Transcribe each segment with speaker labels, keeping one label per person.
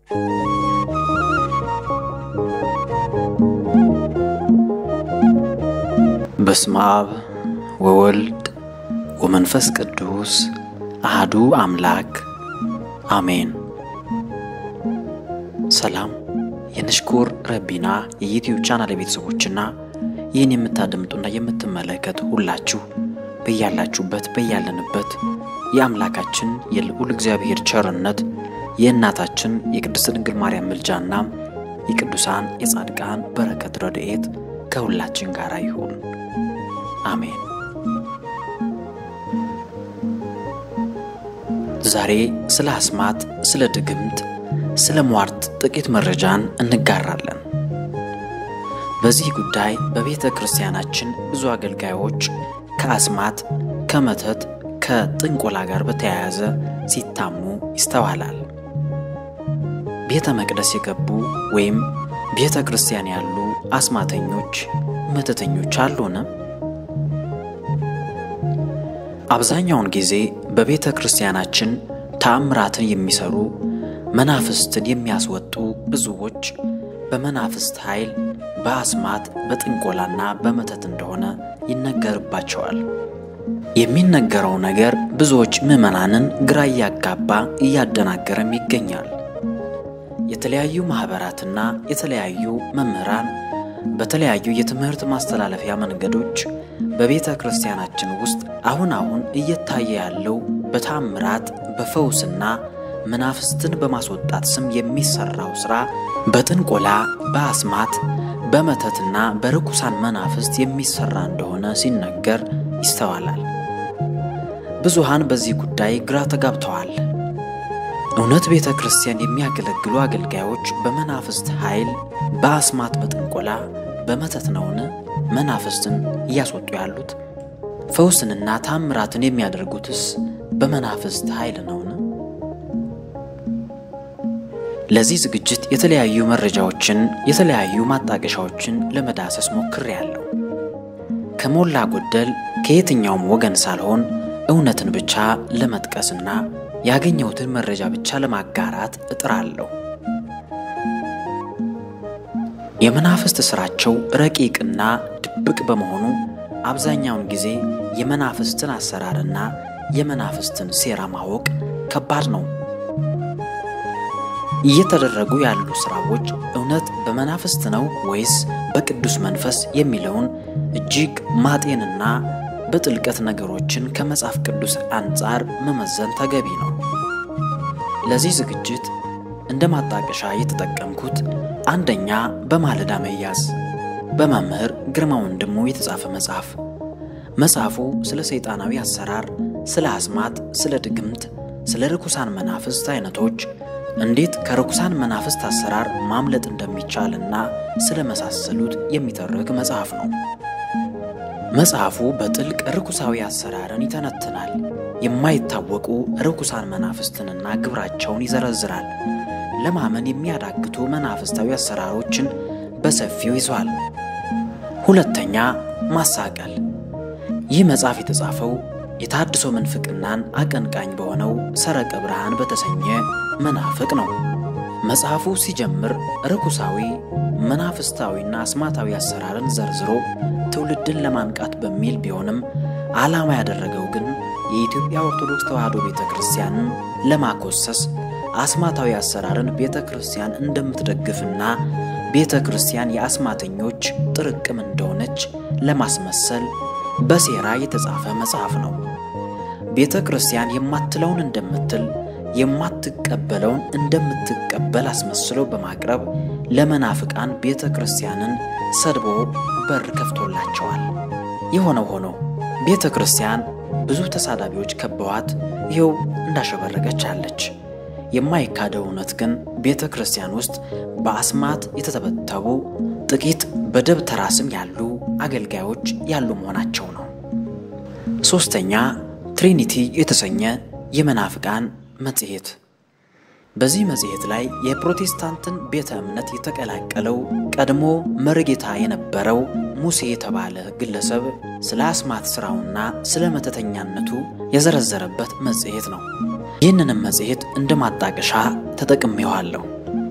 Speaker 1: በስመ አብ ወወልድ ወመንፈስ ቅዱስ አህዱ አምላክ አሜን። ሰላም የንሽኩር ረቢና የዩትዩብ ቻናል ቤተሰቦችና ይህን የምታደምጡና የምትመለከቱ ሁላችሁ በያላችሁበት በያለንበት የአምላካችን የልዑል እግዚአብሔር ቸርነት የእናታችን የቅድስት ድንግል ማርያም ምልጃና የቅዱሳን የጻድቃን በረከት ረድኤት ከሁላችን ጋር ይሁን፣ አሜን። ዛሬ ስለ አስማት፣ ስለ ድግምት፣ ስለ ሟርት ጥቂት መረጃን እንጋራለን። በዚህ ጉዳይ በቤተ ክርስቲያናችን ብዙ አገልጋዮች ከአስማት፣ ከመተት፣ ከጥንቆላ ጋር በተያያዘ ሲታሙ ይስተዋላል። ቤተ መቅደስ የገቡ ወይም ቤተ ክርስቲያን ያሉ አስማተኞች፣ መተተኞች አሉን? አብዛኛውን ጊዜ በቤተ ክርስቲያናችን ተአምራትን የሚሰሩ መናፍስትን የሚያስወጡ ብዙዎች በመናፍስት ኃይል በአስማት በጥንቆላና በመተት እንደሆነ ይነገርባቸዋል። የሚነገረው ነገር ብዙዎች ምዕመናንን ግራ እያጋባ እያደናገረም ይገኛል። የተለያዩ ማኅበራትና የተለያዩ መምህራን በተለያዩ የትምህርት ማስተላለፊያ መንገዶች በቤተ ክርስቲያናችን ውስጥ አሁን አሁን እየታየ ያለው በታምራት በፈውስና መናፍስትን በማስወጣት ስም የሚሰራው ሥራ በጥንቆላ በአስማት በመተትና በርኩሳን መናፍስት የሚሰራ እንደሆነ ሲነገር ይስተዋላል። ብዙሃን በዚህ ጉዳይ ግራ ተጋብተዋል። እውነት ቤተ ክርስቲያን የሚያገለግሉ አገልጋዮች በመናፍስት ኃይል በአስማት በጥንቆላ በመተት ነውን መናፍስትን እያስወጡ ያሉት? ፈውስንና ታምራትን የሚያደርጉትስ በመናፍስት ኃይል ነውን? ለዚህ ዝግጅት የተለያዩ መረጃዎችን የተለያዩ ማጣቀሻዎችን ለመዳሰስ ሞክሬያለሁ። ከሞላ ጎደል ከየትኛውም ወገን ሳልሆን እውነትን ብቻ ለመጥቀስና ያገኘሁትን መረጃ ብቻ ለማጋራት እጥራለሁ። የመናፍስት ሥራቸው ረቂቅና ድብቅ በመሆኑ አብዛኛውን ጊዜ የመናፍስትን አሰራርና የመናፍስትን ሴራ ማወቅ ከባድ ነው። እየተደረጉ ያሉ ሥራዎች እውነት በመናፍስት ነው ወይስ በቅዱስ መንፈስ የሚለውን እጅግ ማጤንና በጥልቀት ነገሮችን ከመጽሐፍ ቅዱስ አንጻር መመዘን ተገቢ ነው። ለዚህ ዝግጅት እንደ ማጣቀሻ የተጠቀምኩት አንደኛ በማለዳ መያዝ በመምህር ግርማ ወንድሙ የተጻፈ መጽሐፍ። መጽሐፉ ስለ ሰይጣናዊ አሰራር፣ ስለ አስማት፣ ስለ ድግምት፣ ስለ ርኩሳን መናፍስት አይነቶች እንዴት ከርኩሳን መናፍስት አሰራር ማምለጥ እንደሚቻልና ስለ መሳሰሉት የሚተርክ መጽሐፍ ነው። መጽሐፉ በጥልቅ ርኩሳዊ አሰራርን ይተነትናል። የማይታወቁ ርኩሳን መናፍስትንና ግብራቸውን ይዘረዝራል። ለማመን የሚያዳግቱ መናፍስታዊ አሰራሮችን በሰፊው ይዟል። ሁለተኛ ማሳቀል። ይህ መጽሐፍ የተጻፈው የታድሶ ምንፍቅናን አቀንቃኝ በሆነው ሰረቀ ብርሃን በተሰኘ መናፍቅ ነው። መጽሐፉ ሲጀምር ርኩሳዊ መናፍስታዊና አስማታዊ አሰራርን ዘርዝሮ ትውልድን ለማንቃት በሚል ቢሆንም ዓላማ ያደረገው ግን የኢትዮጵያ ኦርቶዶክስ ተዋሕዶ ቤተ ክርስቲያንን ለማኮሰስ አስማታዊ አሰራርን ቤተ ክርስቲያን እንደምትደግፍና ቤተ ክርስቲያን የአስማተኞች ጥርቅም እንደሆነች ለማስመሰል በሴራ የተጻፈ መጽሐፍ ነው። ቤተ ክርስቲያን የማትለውን እንደምትል የማትቀበለውን እንደምትቀበል አስመስሎ በማቅረብ ለመናፍቃን ቤተ ክርስቲያንን ሰድቦ በር ከፍቶላቸዋል። የሆነው ሆኖ ቤተ ክርስቲያን ብዙ ተሳዳቢዎች ከበዋት ይኸው እንዳሸበረቀች አለች። የማይካደው እውነት ግን ቤተ ክርስቲያን ውስጥ በአስማት የተተበተቡ ጥቂት በደብተራ ስም ያሉ አገልጋዮች ያሉ መሆናቸው ነው። ሦስተኛ ትሪኒቲ የተሰኘ የመናፍቃን መጽሔት። በዚህ መጽሔት ላይ የፕሮቴስታንትን ቤተ እምነት የተቀላቀለው ቀድሞ መርጌታ የነበረው ሙሴ የተባለ ግለሰብ ስለ አስማት ሥራውና ስለ መተተኛነቱ የዘረዘረበት መጽሔት ነው። ይህንንም መጽሔት እንደ ማጣቀሻ ተጠቅሜዋለሁ።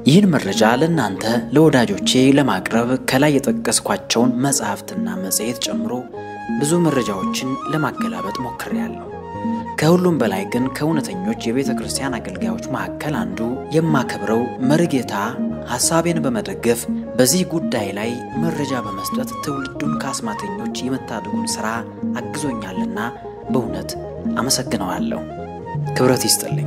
Speaker 1: ይህን መረጃ ለእናንተ ለወዳጆቼ ለማቅረብ ከላይ የጠቀስኳቸውን መጽሐፍትና መጽሔት ጨምሮ ብዙ መረጃዎችን ለማገላበጥ ሞክሬያለሁ። ከሁሉም በላይ ግን ከእውነተኞች የቤተ ክርስቲያን አገልጋዮች መካከል አንዱ የማከብረው መርጌታ ሐሳቤን በመደገፍ በዚህ ጉዳይ ላይ መረጃ በመስጠት ትውልዱን ከአስማተኞች የመታደጉን ሥራ አግዞኛልና በእውነት አመሰግነዋለሁ። ክብረት ይስጥልኝ።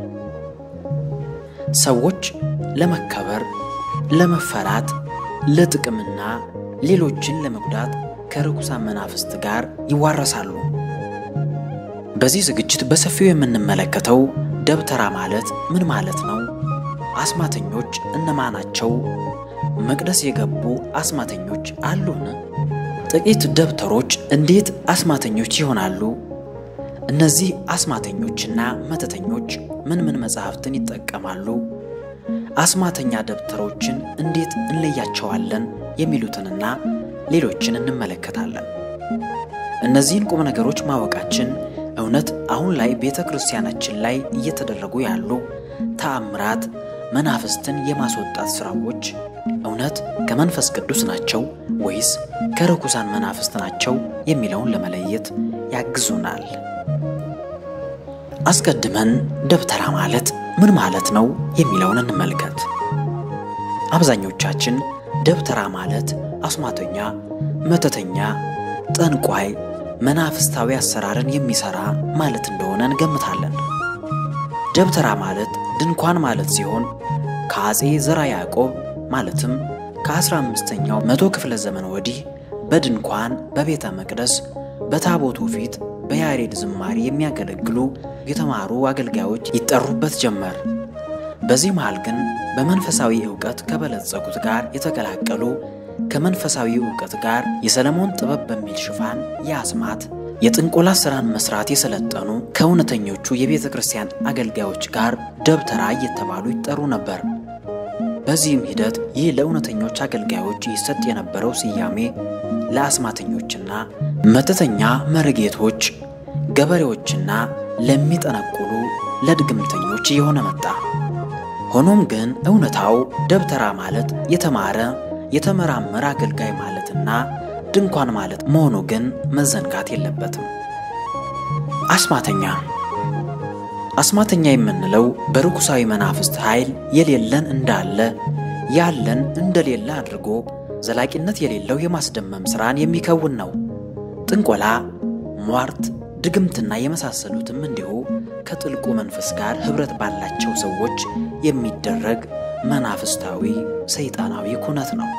Speaker 1: ሰዎች ለመከበር፣ ለመፈራት፣ ለጥቅምና ሌሎችን ለመጉዳት ከርኩሳን መናፍስት ጋር ይዋረሳሉ። በዚህ ዝግጅት በሰፊው የምንመለከተው ደብተራ ማለት ምን ማለት ነው? አስማተኞች እነማናቸው? መቅደስ የገቡ አስማተኞች አሉን? ጥቂት ደብተሮች እንዴት አስማተኞች ይሆናሉ? እነዚህ አስማተኞችና መተተኞች ምን ምን መጽሐፍትን ይጠቀማሉ? አስማተኛ ደብተሮችን እንዴት እንለያቸዋለን? የሚሉትንና ሌሎችን እንመለከታለን። እነዚህን ቁም ነገሮች ማወቃችን እውነት አሁን ላይ ቤተ ክርስቲያናችን ላይ እየተደረጉ ያሉ ተአምራት፣ መናፍስትን የማስወጣት ሥራዎች እውነት ከመንፈስ ቅዱስ ናቸው ወይስ ከርኩሳን መናፍስት ናቸው የሚለውን ለመለየት ያግዙናል። አስቀድመን ደብተራ ማለት ምን ማለት ነው የሚለውን እንመልከት። አብዛኞቻችን ደብተራ ማለት አስማተኛ፣ መተተኛ፣ ጠንቋይ መናፍስታዊ አሰራርን የሚሰራ ማለት እንደሆነ እንገምታለን። ደብተራ ማለት ድንኳን ማለት ሲሆን ከአጼ ዘራ ያዕቆብ ማለትም ከ15ኛው መቶ ክፍለ ዘመን ወዲህ በድንኳን በቤተ መቅደስ በታቦቱ ፊት በያሬድ ዝማሬ የሚያገለግሉ የተማሩ አገልጋዮች ይጠሩበት ጀመር። በዚህ መሃል ግን በመንፈሳዊ ዕውቀት ከበለጸጉት ጋር የተቀላቀሉ ከመንፈሳዊ ዕውቀት ጋር የሰለሞን ጥበብ በሚል ሽፋን የአስማት የጥንቆላ ሥራን መስራት የሰለጠኑ ከእውነተኞቹ የቤተ ክርስቲያን አገልጋዮች ጋር ደብተራ እየተባሉ ይጠሩ ነበር። በዚህም ሂደት ይህ ለእውነተኞች አገልጋዮች ይሰጥ የነበረው ስያሜ ለአስማተኞችና መተተኛ መርጌቶች፣ ገበሬዎችና ለሚጠነቁሉ ለድግምተኞች እየሆነ መጣ። ሆኖም ግን እውነታው ደብተራ ማለት የተማረ የተመራመረ አገልጋይ ማለትና ድንኳን ማለት መሆኑ ግን መዘንጋት የለበትም። አስማተኛ አስማተኛ የምንለው በርኩሳዊ መናፍስት ኃይል የሌለን እንዳለ ያለን እንደሌለ አድርጎ ዘላቂነት የሌለው የማስደመም ሥራን የሚከውን ነው። ጥንቆላ፣ ሟርት፣ ድግምትና የመሳሰሉትም እንዲሁ ከጥልቁ መንፈስ ጋር ኅብረት ባላቸው ሰዎች የሚደረግ መናፍስታዊ ሰይጣናዊ ኩነት ነው።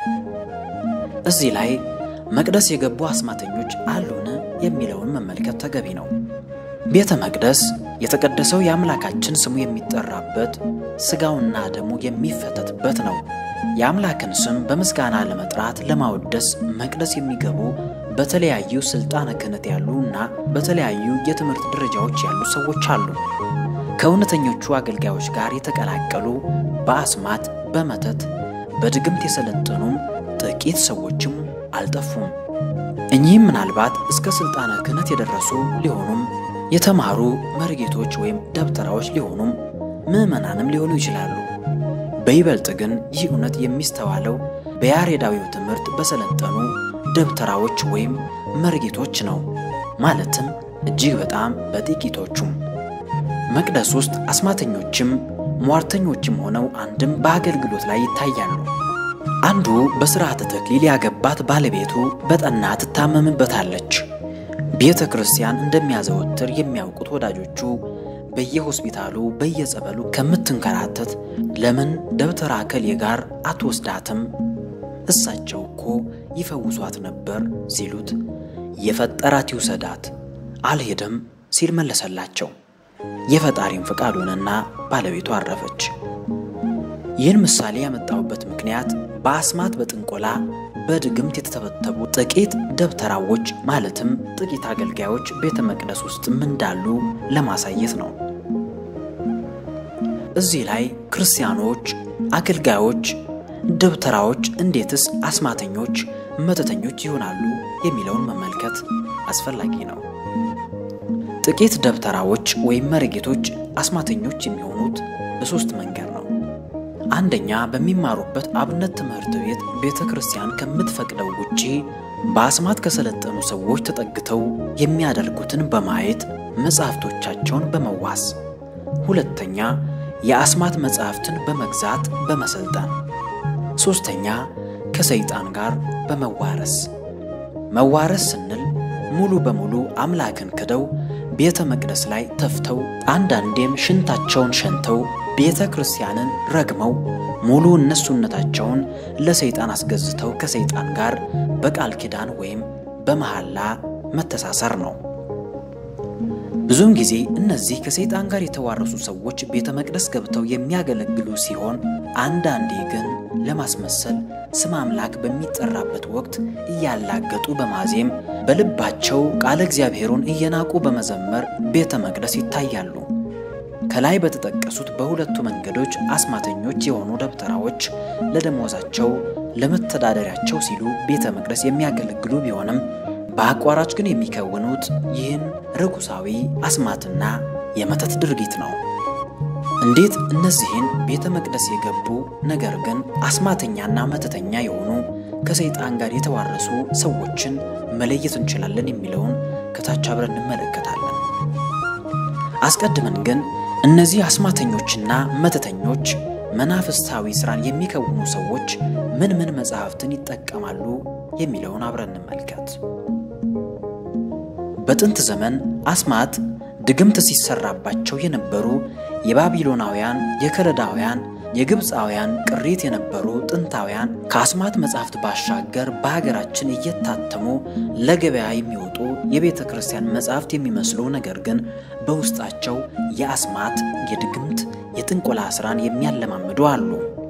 Speaker 1: እዚህ ላይ መቅደስ የገቡ አስማተኞች አሉን የሚለውን መመልከት ተገቢ ነው። ቤተ መቅደስ የተቀደሰው የአምላካችን ስሙ የሚጠራበት ሥጋውና ደሙ የሚፈተትበት ነው። የአምላክን ስም በምስጋና ለመጥራት ለማወደስ መቅደስ የሚገቡ በተለያዩ ሥልጣነ ክህነት ያሉ እና በተለያዩ የትምህርት ደረጃዎች ያሉ ሰዎች አሉ። ከእውነተኞቹ አገልጋዮች ጋር የተቀላቀሉ በአስማት በመተት በድግምት የሰለጠኑም ጥቂት ሰዎችም አልጠፉም። እኚህም ምናልባት እስከ ሥልጣነ ክህነት የደረሱ ሊሆኑም የተማሩ መርጌቶች ወይም ደብተራዎች ሊሆኑም ምዕመናንም ሊሆኑ ይችላሉ። በይበልጥ ግን ይህ እውነት የሚስተዋለው በያሬዳዊው ትምህርት በሰለጠኑ ደብተራዎች ወይም መርጌቶች ነው። ማለትም እጅግ በጣም በጥቂቶቹም መቅደስ ውስጥ አስማተኞችም ሟርተኞችም ሆነው አንድም በአገልግሎት ላይ ይታያሉ። አንዱ በሥርዓተ ተክሊል ያገባት ባለቤቱ በጠና ትታመምበታለች። ቤተ ክርስቲያን እንደሚያዘወትር የሚያውቁት ወዳጆቹ በየሆስፒታሉ በየጸበሉ ከምትንከራተት ለምን ደብተራ እከሌ ጋር አትወስዳትም? እሳቸው እኮ ይፈውሷት ነበር ሲሉት የፈጠራት ይውሰዳት አልሄደም ሲል መለሰላቸው። የፈጣሪም ፈቃድ ሆነና ባለቤቱ አረፈች። ይህን ምሳሌ ያመጣሁበት ምክንያት በአስማት በጥንቆላ በድግምት የተተበተቡ ጥቂት ደብተራዎች ማለትም ጥቂት አገልጋዮች ቤተ መቅደስ ውስጥም እንዳሉ ለማሳየት ነው። እዚህ ላይ ክርስቲያኖች፣ አገልጋዮች፣ ደብተራዎች እንዴትስ አስማተኞች፣ መተተኞች ይሆናሉ የሚለውን መመልከት አስፈላጊ ነው። ጥቂት ደብተራዎች ወይም መርጌቶች አስማተኞች የሚሆኑት በሦስት መንገድ ነው። አንደኛ በሚማሩበት አብነት ትምህርት ቤት ቤተ ክርስቲያን ከምትፈቅደው ውጪ በአስማት ከሰለጠኑ ሰዎች ተጠግተው የሚያደርጉትን በማየት መጻሕፍቶቻቸውን በመዋስ ሁለተኛ የአስማት መጻሕፍትን በመግዛት በመሰልጠን ሦስተኛ ከሰይጣን ጋር በመዋረስ መዋረስ ስንል ሙሉ በሙሉ አምላክን ክደው ቤተ መቅደስ ላይ ተፍተው አንዳንዴም ሽንታቸውን ሸንተው ቤተ ክርስቲያንን ረግመው ሙሉ እነሱነታቸውን ለሰይጣን አስገዝተው ከሰይጣን ጋር በቃል ኪዳን ወይም በመሐላ መተሳሰር ነው። ብዙውን ጊዜ እነዚህ ከሰይጣን ጋር የተዋረሱ ሰዎች ቤተ መቅደስ ገብተው የሚያገለግሉ ሲሆን አንዳንዴ ግን ለማስመሰል ስም አምላክ በሚጠራበት ወቅት እያላገጡ በማዜም በልባቸው ቃለ እግዚአብሔሩን እየናቁ በመዘመር ቤተ መቅደስ ይታያሉ። ከላይ በተጠቀሱት በሁለቱ መንገዶች አስማተኞች የሆኑ ደብተራዎች ለደሞዛቸው ለመተዳደሪያቸው ሲሉ ቤተ መቅደስ የሚያገለግሉ ቢሆንም በአቋራጭ ግን የሚከውኑት ይህን ርኩሳዊ አስማትና የመተት ድርጊት ነው። እንዴት እነዚህን ቤተ መቅደስ የገቡ ነገር ግን አስማተኛና መተተኛ የሆኑ ከሰይጣን ጋር የተዋረሱ ሰዎችን መለየት እንችላለን የሚለውን ከታች አብረን እንመለከታለን። አስቀድመን ግን እነዚህ አስማተኞችና መተተኞች መናፍስታዊ ሥራን የሚከውኑ ሰዎች ምን ምን መጻሕፍትን ይጠቀማሉ የሚለውን አብረን እንመልከት። በጥንት ዘመን አስማት ድግምት ሲሰራባቸው የነበሩ የባቢሎናውያን፣ የከለዳውያን፣ የግብፃውያን ቅሪት የነበሩ ጥንታውያን ከአስማት መጻሕፍት ባሻገር በሀገራችን እየታተሙ ለገበያ የሚወጡ የቤተ ክርስቲያን መጻሕፍት የሚመስሉ ነገር ግን በውስጣቸው የአስማት፣ የድግምት፣ የጥንቆላ ሥራን የሚያለማምዱ አሉ።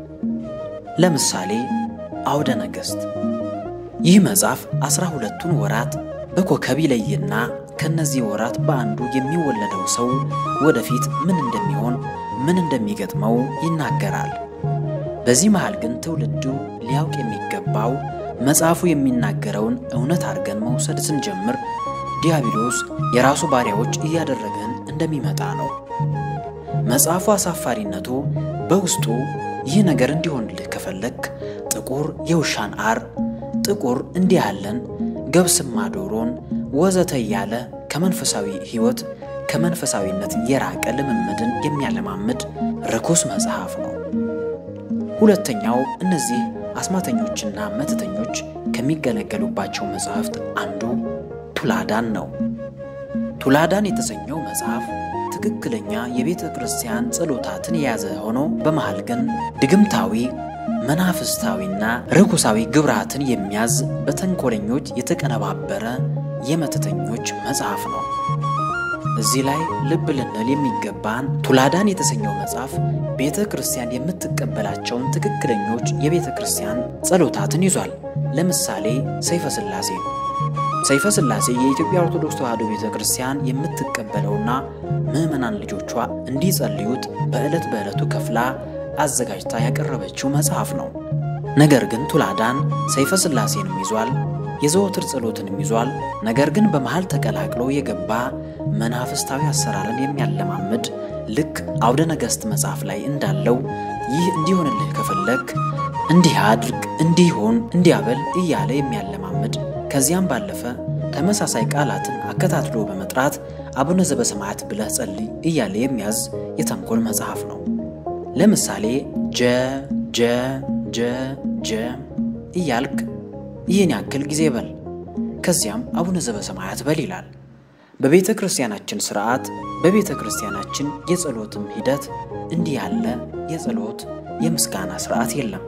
Speaker 1: ለምሳሌ አውደ ነገሥት። ይህ መጽሐፍ ዐሥራ ሁለቱን ወራት በኮከብ ይለይና ከነዚህ ወራት በአንዱ የሚወለደው ሰው ወደፊት ምን እንደሚሆን ምን እንደሚገጥመው ይናገራል። በዚህ መሃል ግን ትውልዱ ሊያውቅ የሚገባው መጽሐፉ የሚናገረውን እውነት አድርገን መውሰድ ስንጀምር ዲያብሎስ የራሱ ባሪያዎች እያደረገን እንደሚመጣ ነው። መጽሐፉ አሳፋሪነቱ በውስጡ ይህ ነገር እንዲሆንልህ ከፈለግ ጥቁር የውሻን አር፣ ጥቁር እንዲህ ያለን ገብስማ ዶሮን ወዘተ እያለ ከመንፈሳዊ ሕይወት ከመንፈሳዊነት የራቀ ልምምድን የሚያለማምድ ርኩስ መጽሐፍ ነው። ሁለተኛው እነዚህ አስማተኞችና መተተኞች ከሚገለገሉባቸው መጽሐፍት አንዱ ቱላዳን ነው። ቱላዳን የተሰኘው መጽሐፍ ትክክለኛ የቤተ ክርስቲያን ጸሎታትን የያዘ ሆኖ በመሃል ግን ድግምታዊ መናፍስታዊና ርኩሳዊ ግብራትን የሚያዝ በተንኮለኞች የተቀነባበረ የመተተኞች መጽሐፍ ነው። እዚህ ላይ ልብ ልንል የሚገባን ቱላዳን የተሰኘው መጽሐፍ ቤተ ክርስቲያን የምትቀበላቸውን ትክክለኞች የቤተ ክርስቲያን ጸሎታትን ይዟል። ለምሳሌ ሰይፈ ሥላሴ ነው። ሰይፈ ሥላሴ የኢትዮጵያ ኦርቶዶክስ ተዋሕዶ ቤተ ክርስቲያን የምትቀበለውና ምዕመናን ልጆቿ እንዲጸልዩት በዕለት በዕለቱ ከፍላ አዘጋጅታ ያቀረበችው መጽሐፍ ነው። ነገር ግን ቱላዳን ሰይፈ ሥላሴንም ይዟል፣ የዘወትር ጸሎትንም ይዟል። ነገር ግን በመሃል ተቀላቅሎ የገባ መናፍስታዊ አሰራርን የሚያለማምድ ልክ አውደ ነገሥት መጽሐፍ ላይ እንዳለው ይህ እንዲሆንልህ ከፈለግ እንዲህ አድርግ፣ እንዲሆን፣ እንዲያበል እያለ የሚያለማምድ ከዚያም ባለፈ ተመሳሳይ ቃላትን አከታትሎ በመጥራት አቡነ ዘበሰማያት ብለህ ጸልይ እያለ የሚያዝ የተንኮል መጽሐፍ ነው። ለምሳሌ ጀ ጀ ጀ ጀ እያልክ ይህን ያክል ጊዜ በል፣ ከዚያም አቡነ ዘበሰማያት በል ይላል። በቤተ ክርስቲያናችን ሥርዓት፣ በቤተ ክርስቲያናችን የጸሎትም ሂደት እንዲህ ያለ የጸሎት የምስጋና ሥርዓት የለም።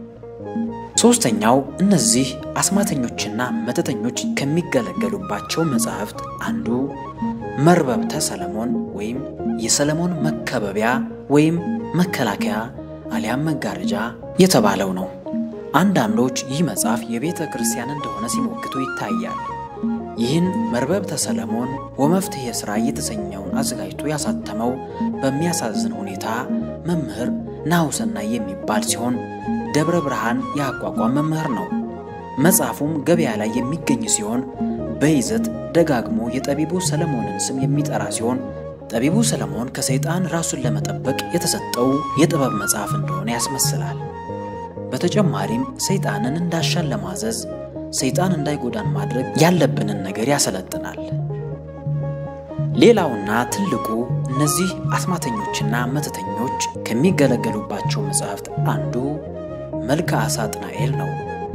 Speaker 1: ሦስተኛው እነዚህ አስማተኞችና መተተኞች ከሚገለገሉባቸው መጻሕፍት አንዱ መርበብተ ሰለሞን ወይም የሰለሞን መከበቢያ ወይም መከላከያ አሊያም መጋረጃ የተባለው ነው። አንዳንዶች ይህ መጽሐፍ የቤተ ክርስቲያን እንደሆነ ሲሞግቱ ይታያል። ይህን መርበብተ ሰለሞን ወመፍትሔ ሥራ የተሰኘውን አዘጋጅቶ ያሳተመው በሚያሳዝን ሁኔታ መምህር ናሁሰናይ የሚባል ሲሆን ደብረ ብርሃን የአቋቋም መምህር ነው። መጽሐፉም ገበያ ላይ የሚገኝ ሲሆን በይዘት ደጋግሞ የጠቢቡ ሰለሞንን ስም የሚጠራ ሲሆን ጠቢቡ ሰለሞን ከሰይጣን ራሱን ለመጠበቅ የተሰጠው የጥበብ መጽሐፍ እንደሆነ ያስመስላል። በተጨማሪም ሰይጣንን እንዳሻን ለማዘዝ ሰይጣን እንዳይጎዳን ማድረግ ያለብንን ነገር ያሰለጥናል። ሌላውና ትልቁ እነዚህ አስማተኞችና መተተኞች ከሚገለገሉባቸው መጻሕፍት አንዱ መልክአ ሳጥናኤል ነው።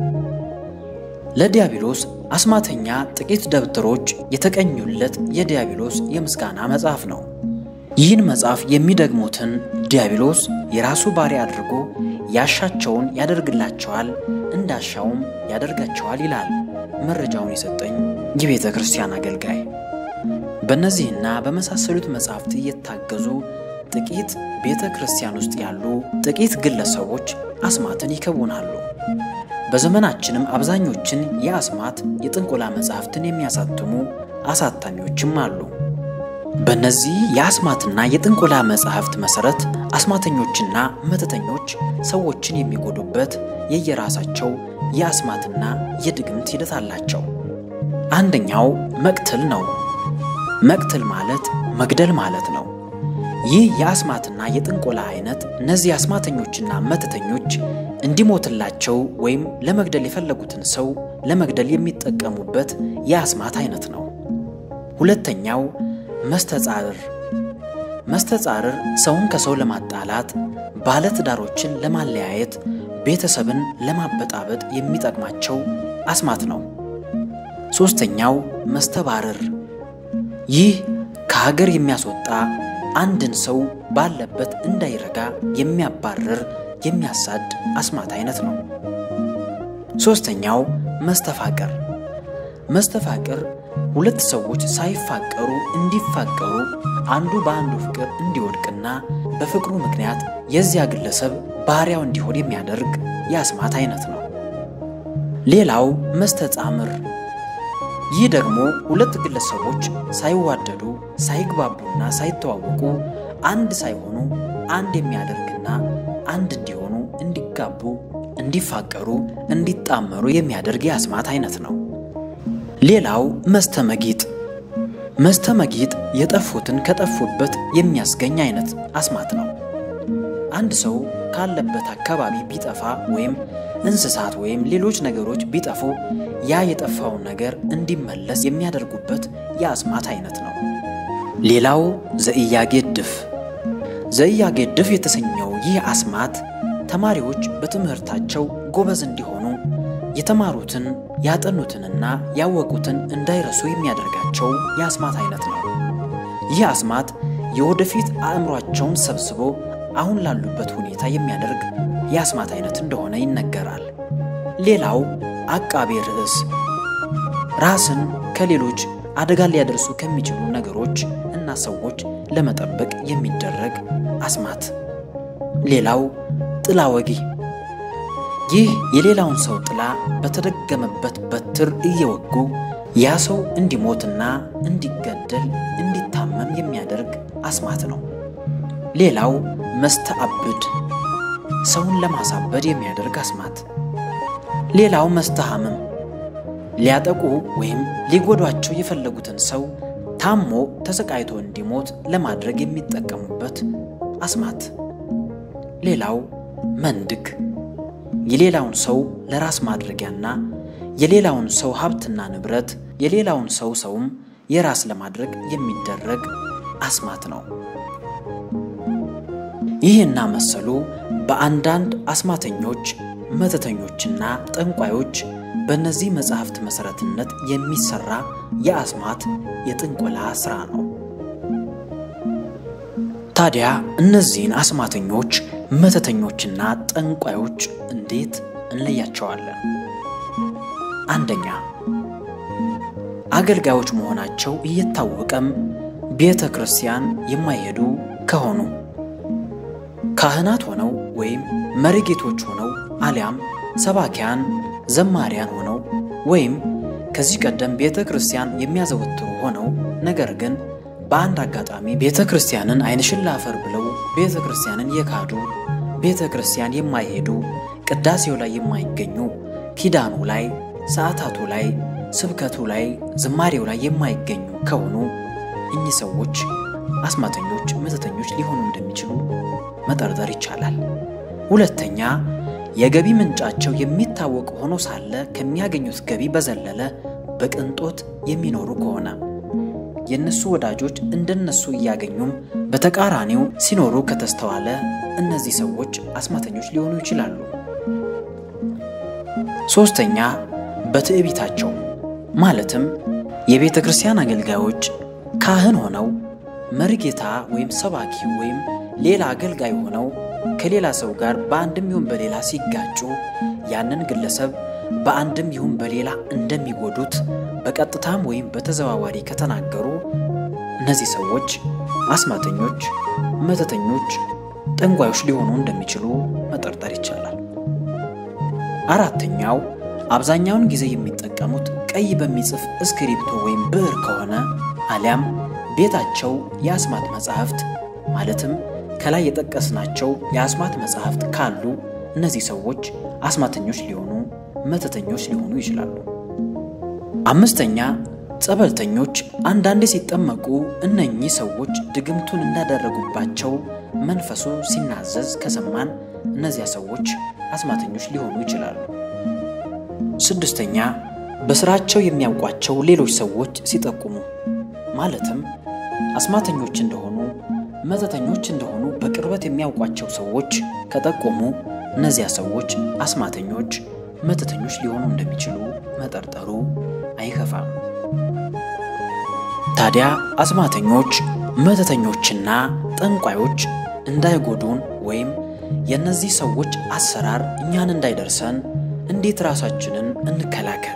Speaker 1: ለዲያብሎስ አስማተኛ ጥቂት ደብተሮች የተቀኙለት የዲያብሎስ የምስጋና መጽሐፍ ነው። ይህን መጽሐፍ የሚደግሙትን ዲያብሎስ የራሱ ባሪያ አድርጎ ያሻቸውን ያደርግላቸዋል፣ እንዳሻውም ያደርጋቸዋል ይላል መረጃውን የሰጠኝ የቤተ ክርስቲያን አገልጋይ። በእነዚህና በመሳሰሉት መጻሕፍት እየታገዙ ጥቂት ቤተ ክርስቲያን ውስጥ ያሉ ጥቂት ግለሰቦች አስማትን ይከውናሉ። በዘመናችንም አብዛኞችን የአስማት የጥንቆላ መጻሕፍትን የሚያሳትሙ አሳታሚዎችም አሉ። በእነዚህ የአስማትና የጥንቆላ መጻሕፍት መሠረት አስማተኞችና መተተኞች ሰዎችን የሚጎዱበት የየራሳቸው የአስማትና የድግምት ሂደት አላቸው። አንደኛው መቅትል ነው። መቅትል ማለት መግደል ማለት ነው። ይህ የአስማትና የጥንቆላ አይነት እነዚህ አስማተኞችና መተተኞች እንዲሞትላቸው ወይም ለመግደል የፈለጉትን ሰው ለመግደል የሚጠቀሙበት የአስማት አይነት ነው። ሁለተኛው መስተጻርር። መስተጻርር ሰውን ከሰው ለማጣላት፣ ባለትዳሮችን ለማለያየት፣ ቤተሰብን ለማበጣበጥ የሚጠቅማቸው አስማት ነው። ሦስተኛው መስተባርር። ይህ ከሀገር የሚያስወጣ አንድን ሰው ባለበት እንዳይረጋ የሚያባርር የሚያሳድ አስማት አይነት ነው። ሦስተኛው መስተፋቅር። መስተፋቅር ሁለት ሰዎች ሳይፋቀሩ እንዲፋቀሩ አንዱ በአንዱ ፍቅር እንዲወድቅና በፍቅሩ ምክንያት የዚያ ግለሰብ ባሪያው እንዲሆን የሚያደርግ የአስማት አይነት ነው። ሌላው መስተጻምር። ይህ ደግሞ ሁለት ግለሰቦች ሳይዋደዱ ሳይግባቡና ሳይተዋወቁ አንድ ሳይሆኑ አንድ የሚያደርግና አንድ እንዲሆኑ እንዲጋቡ፣ እንዲፋቀሩ፣ እንዲጣመሩ የሚያደርግ የአስማት አይነት ነው። ሌላው መስተመጊጥ። መስተመጊጥ የጠፉትን ከጠፉበት የሚያስገኝ አይነት አስማት ነው። አንድ ሰው ካለበት አካባቢ ቢጠፋ ወይም እንስሳት ወይም ሌሎች ነገሮች ቢጠፉ ያ የጠፋውን ነገር እንዲመለስ የሚያደርጉበት የአስማት አይነት ነው። ሌላው ዘኢያጌድፍ። ዘኢያጌድፍ የተሰኘው ይህ አስማት ተማሪዎች በትምህርታቸው ጎበዝ እንዲሆኑ የተማሩትን ያጠኑትንና ያወቁትን እንዳይረሱ የሚያደርጋቸው የአስማት አይነት ነው። ይህ አስማት የወደፊት አእምሯቸውን ሰብስቦ አሁን ላሉበት ሁኔታ የሚያደርግ የአስማት አይነት እንደሆነ ይነገራል። ሌላው አቃቤ ርዕስ ራስን ከሌሎች አደጋ ሊያደርሱ ከሚችሉ ነገሮች እና ሰዎች ለመጠበቅ የሚደረግ አስማት። ሌላው ጥላ ወጊ ይህ የሌላውን ሰው ጥላ በተደገመበት በትር እየወጉ ያ ሰው እንዲሞትና እንዲገደል እንዲታመም የሚያደርግ አስማት ነው። ሌላው መስተአብድ ሰውን ለማሳበድ የሚያደርግ አስማት። ሌላው መስተሐምም ሊያጠቁ ወይም ሊጎዷቸው የፈለጉትን ሰው ታሞ ተሰቃይቶ እንዲሞት ለማድረግ የሚጠቀሙበት አስማት። ሌላው መንድግ የሌላውን ሰው ለራስ ማድረጊያና የሌላውን ሰው ሀብትና ንብረት የሌላውን ሰው ሰውም የራስ ለማድረግ የሚደረግ አስማት ነው። ይህና መሰሉ በአንዳንድ አስማተኞች፣ መተተኞችና ጠንቋዮች በእነዚህ መጻሕፍት መሠረትነት የሚሠራ የአስማት የጥንቆላ ሥራ ነው። ታዲያ እነዚህን አስማተኞች፣ መተተኞችና ጠንቋዮች እንዴት እንለያቸዋለን? አንደኛ አገልጋዮች መሆናቸው እየታወቀም ቤተ ክርስቲያን የማይሄዱ ከሆኑ ካህናት ሆነው ወይም መሪጌቶች ሆነው አሊያም ሰባኪያን ዘማሪያን ሆነው ወይም ከዚህ ቀደም ቤተ ክርስቲያን የሚያዘወትሩ ሆነው ነገር ግን በአንድ አጋጣሚ ቤተ ክርስቲያንን ዓይንሽን ላፈር ብለው ቤተ ክርስቲያንን የካዱ ቤተ ክርስቲያን የማይሄዱ ቅዳሴው ላይ የማይገኙ ኪዳኑ ላይ ሰዓታቱ ላይ ስብከቱ ላይ ዝማሬው ላይ የማይገኙ ከሆኑ እኚህ ሰዎች አስማተኞች፣ መተተኞች ሊሆኑ እንደሚችሉ መጠርጠር ይቻላል። ሁለተኛ የገቢ ምንጫቸው የሚታወቅ ሆኖ ሳለ ከሚያገኙት ገቢ በዘለለ በቅንጦት የሚኖሩ ከሆነ የእነሱ ወዳጆች እንደነሱ እያገኙም በተቃራኒው ሲኖሩ ከተስተዋለ እነዚህ ሰዎች አስማተኞች ሊሆኑ ይችላሉ። ሶስተኛ በትዕቢታቸው ማለትም የቤተ ክርስቲያን አገልጋዮች ካህን ሆነው መሪጌታ ወይም ሰባኪ ወይም ሌላ አገልጋይ ሆነው ከሌላ ሰው ጋር በአንድም ይሁን በሌላ ሲጋጩ ያንን ግለሰብ በአንድም ይሁን በሌላ እንደሚጎዱት በቀጥታም ወይም በተዘዋዋሪ ከተናገሩ እነዚህ ሰዎች አስማተኞች፣ መተተኞች፣ ጠንቋዮች ሊሆኑ እንደሚችሉ መጠርጠር ይቻላል። አራተኛው አብዛኛውን ጊዜ የሚጠቀሙት ቀይ በሚጽፍ እስክሪብቶ ወይም ብዕር ከሆነ አሊያም ቤታቸው የአስማት መጻሕፍት ማለትም ከላይ የጠቀስናቸው የአስማት መጻሕፍት ካሉ እነዚህ ሰዎች አስማተኞች ሊሆኑ መተተኞች ሊሆኑ ይችላሉ። አምስተኛ ጸበልተኞች አንዳንዴ ሲጠመቁ እነኚህ ሰዎች ድግምቱን እንዳደረጉባቸው መንፈሱ ሲናዘዝ ከሰማን እነዚያ ሰዎች አስማተኞች ሊሆኑ ይችላሉ። ስድስተኛ በስራቸው የሚያውቋቸው ሌሎች ሰዎች ሲጠቁሙ ማለትም አስማተኞች እንደሆኑ መተተኞች እንደሆኑ በቅርበት የሚያውቋቸው ሰዎች ከጠቆሙ እነዚያ ሰዎች አስማተኞች መተተኞች ሊሆኑ እንደሚችሉ መጠርጠሩ አይከፋም። ታዲያ አስማተኞች መተተኞችና ጠንቋዮች እንዳይጎዱን ወይም የእነዚህ ሰዎች አሰራር እኛን እንዳይደርሰን እንዴት ራሳችንን እንከላከል?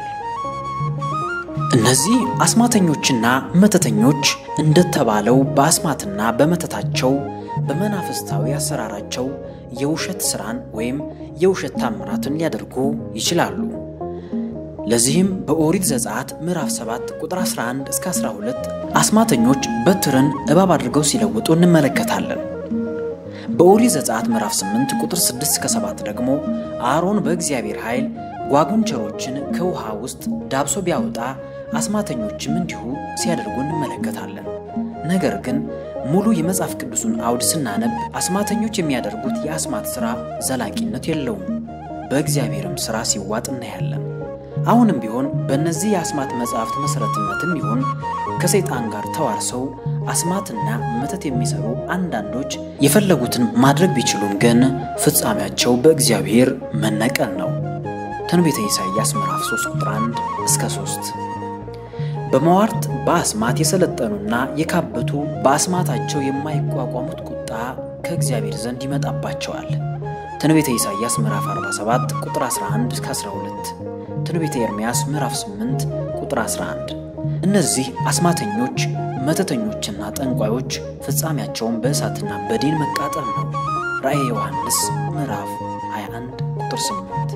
Speaker 1: እነዚህ አስማተኞችና መተተኞች እንደተባለው በአስማትና በመተታቸው በመናፍስታዊ አሰራራቸው የውሸት ሥራን ወይም የውሸት ታምራትን ሊያደርጉ ይችላሉ። ለዚህም በኦሪት ዘጸአት ምዕራፍ 7 ቁጥር 11 እስከ 12 አስማተኞች በትርን እባብ አድርገው ሲለውጡ እንመለከታለን። በኦሪት ዘጸአት ምዕራፍ 8 ቁጥር 6 እስከ 7 ደግሞ አሮን በእግዚአብሔር ኃይል ጓጉንቸሮችን ከውሃ ውስጥ ዳብሶ ቢያወጣ አስማተኞችም እንዲሁ ሲያደርጉ እንመለከታለን። ነገር ግን ሙሉ የመጽሐፍ ቅዱሱን አውድ ስናነብ አስማተኞች የሚያደርጉት የአስማት ሥራ ዘላቂነት የለውም፣ በእግዚአብሔርም ሥራ ሲዋጥ እናያለን። አሁንም ቢሆን በእነዚህ የአስማት መጽሐፍት መሠረትነትም ይሁን ከሰይጣን ጋር ተዋርሰው አስማትና መተት የሚሰሩ አንዳንዶች የፈለጉትን ማድረግ ቢችሉም ግን ፍጻሜያቸው በእግዚአብሔር መነቀል ነው። ትንቢተ ኢሳይያስ ምዕራፍ 3 ቁጥር 1 እስከ 3 በመዋርት በአስማት የሰለጠኑና የካበቱ በአስማታቸው የማይቋቋሙት ቁጣ ከእግዚአብሔር ዘንድ ይመጣባቸዋል። ትንቢተ ኢሳይያስ ምዕራፍ 47 ቁጥር 11 እስከ 12 ትንቢተ ኤርምያስ ምዕራፍ 8 ቁጥር 11 እነዚህ አስማተኞች መተተኞችና ጠንቋዮች ፍጻሜያቸውን በእሳትና በዲን መቃጠል ነው። ራእየ ዮሐንስ ምዕራፍ 21 ቁጥር 8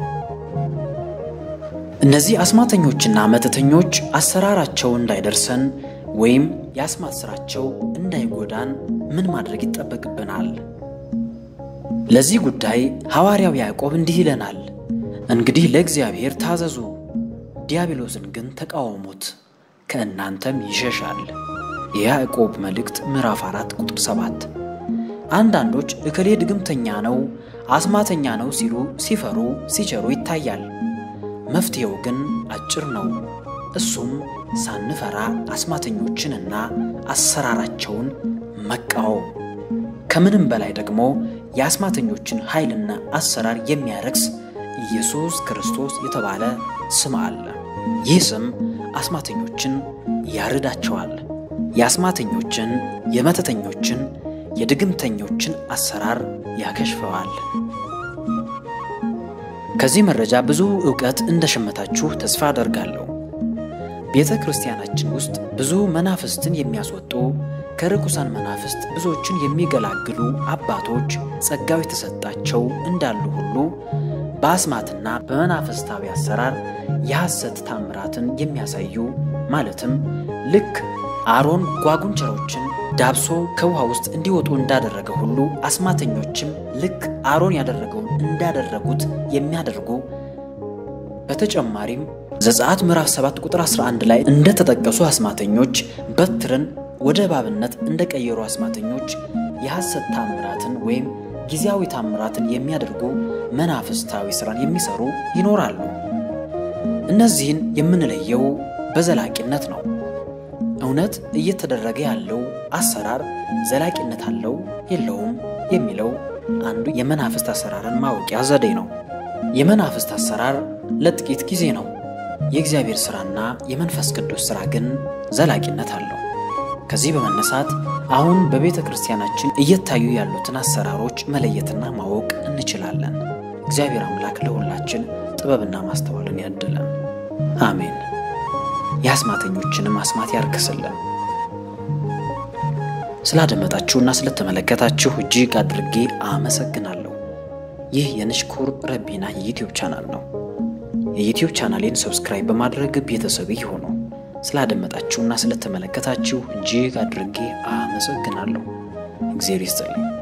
Speaker 1: እነዚህ አስማተኞችና መተተኞች አሰራራቸው እንዳይደርሰን ወይም የአስማት ሥራቸው እንዳይጎዳን ምን ማድረግ ይጠበቅብናል? ለዚህ ጉዳይ ሐዋርያው ያዕቆብ እንዲህ ይለናል፣ እንግዲህ ለእግዚአብሔር ታዘዙ፣ ዲያብሎስን ግን ተቃወሙት፣ ከእናንተም ይሸሻል። የያዕቆብ መልእክት ምዕራፍ 4 ቁጥር 7 አንዳንዶች እከሌ ድግምተኛ ነው፣ አስማተኛ ነው ሲሉ ሲፈሩ ሲቸሩ ይታያል። መፍትሔው ግን አጭር ነው። እሱም ሳንፈራ አስማተኞችንና አሰራራቸውን መቃወም፣ ከምንም በላይ ደግሞ የአስማተኞችን ኃይልና አሰራር የሚያረክስ ኢየሱስ ክርስቶስ የተባለ ስም አለ። ይህ ስም አስማተኞችን ያርዳቸዋል። የአስማተኞችን፣ የመተተኞችን፣ የድግምተኞችን አሰራር ያከሽፈዋል። ከዚህ መረጃ ብዙ ዕውቀት እንደሸመታችሁ ተስፋ አደርጋለሁ። ቤተ ክርስቲያናችን ውስጥ ብዙ መናፍስትን የሚያስወጡ ከርኩሳን መናፍስት ብዙዎችን የሚገላግሉ አባቶች ጸጋው የተሰጣቸው እንዳሉ ሁሉ በአስማትና በመናፍስታዊ አሰራር የሐሰት ታምራትን የሚያሳዩ ማለትም ልክ አሮን ጓጉንቸሮችን ዳብሶ ከውሃ ውስጥ እንዲወጡ እንዳደረገ ሁሉ አስማተኞችም ልክ አሮን ያደረገውን እንዳደረጉት የሚያደርጉ በተጨማሪም ዘጸአት ምዕራፍ 7 ቁጥር 11 ላይ እንደተጠቀሱ አስማተኞች በትርን ወደ እባብነት እንደ ቀየሩ አስማተኞች የሐሰት ታምራትን ወይም ጊዜያዊ ታምራትን የሚያደርጉ መናፍስታዊ ሥራን የሚሰሩ ይኖራሉ። እነዚህን የምንለየው በዘላቂነት ነው። እውነት እየተደረገ ያለው አሰራር ዘላቂነት አለው የለውም የሚለው አንዱ የመናፍስት አሰራርን ማወቂያ ዘዴ ነው። የመናፍስት አሰራር ለጥቂት ጊዜ ነው። የእግዚአብሔር ሥራና የመንፈስ ቅዱስ ሥራ ግን ዘላቂነት አለው። ከዚህ በመነሳት አሁን በቤተ ክርስቲያናችን እየታዩ ያሉትን አሰራሮች መለየትና ማወቅ እንችላለን። እግዚአብሔር አምላክ ለሁላችን ጥበብና ማስተዋልን ያድለን። አሜን። የአስማተኞችንም አስማት ያርክስልን። ስላደመጣችሁና ስለተመለከታችሁ እጅግ አድርጌ አመሰግናለሁ። ይህ የንሽኩር ረቢና የዩትዩብ ቻናል ነው። የዩትዩብ ቻናሌን ሰብስክራይብ በማድረግ ቤተሰብ ይሁኑ። ስላደመጣችሁና ስለተመለከታችሁ እጅግ አድርጌ አመሰግናለሁ። እግዚአብሔር ይስጥልኝ።